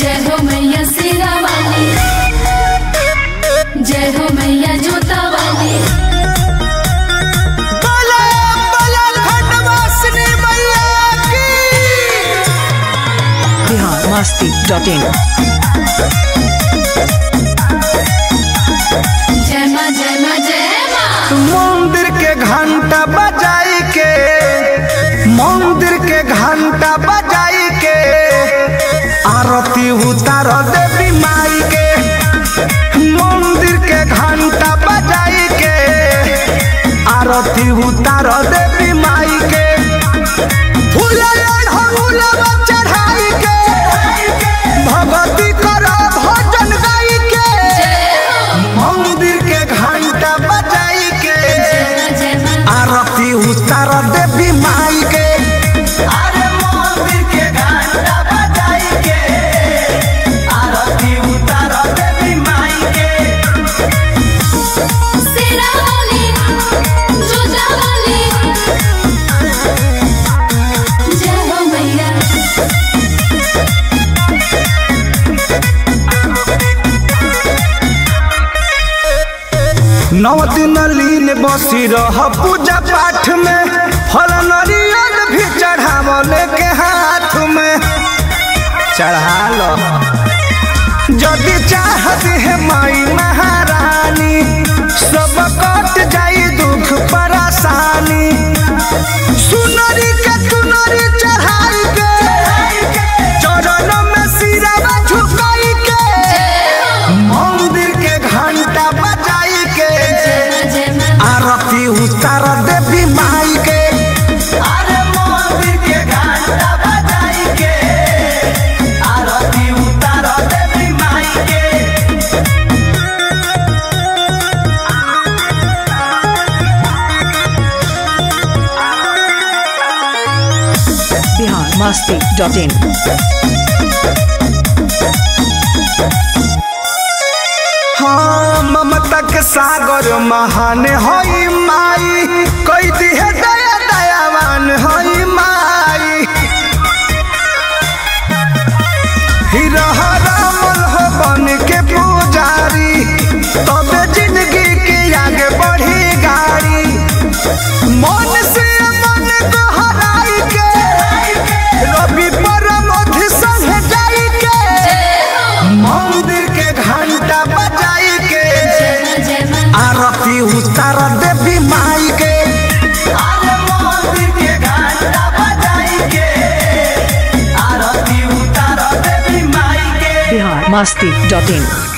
जय हो मैया सिरा वाली जय हो मैया जोता वाली बोले बोले खंडवासिनी मैया की बिहार मस्ती डॉट इन जय माँ जय माँ जय माँ मंदिर के घंटा बजाई के मंदिर के घंटा बजाई के आरती उतार देवी माई के मंदिर के घंटा बजाई के आरती उतार देवी माई के फूल ढोलवा चढ़ाई के भगवती कर भजन गाई के मंदिर के घंटा बजाई के जय माँ आरती उतार देवी माई के अरे मंदिर के घंटा बजाई के आरती उतार देवी माई के सिरा वाली जोता वाली जय हो मैया नौ दिन लीन बसी रह पूजा पाठ में फल नरियल भी चढ़ावले के हाथ में चढ़ा लो यदि चाहत है माई महारानी सब कट जाई दुख परेशानी सुनरी के तुनरी चढ़ाई के चरण में सिरवा झुकाई के मंदिर के घंटा बजाई के जय माँ आरती उतार देवी माई के अरे मंदिर के घंटा बजाई के आरती उतार देवी माई के बिहार मस्ती डॉट इन हाँ ममता के सागर महान हई माई कई दिहे दया दयावान हई माई हिरह रामल हो बन के पुजारी तबे जिंदगी के आगे बढ़ी गाड़ी मन से मन को हराई के रवि परम संग जाई के मंदिर के घंटा बजाई के जय माँ आरती उतार देवी माई के अरे मंदिर के घंटा बजाई के आरती उतार देवी माई के बिहार मस्ती डॉट इन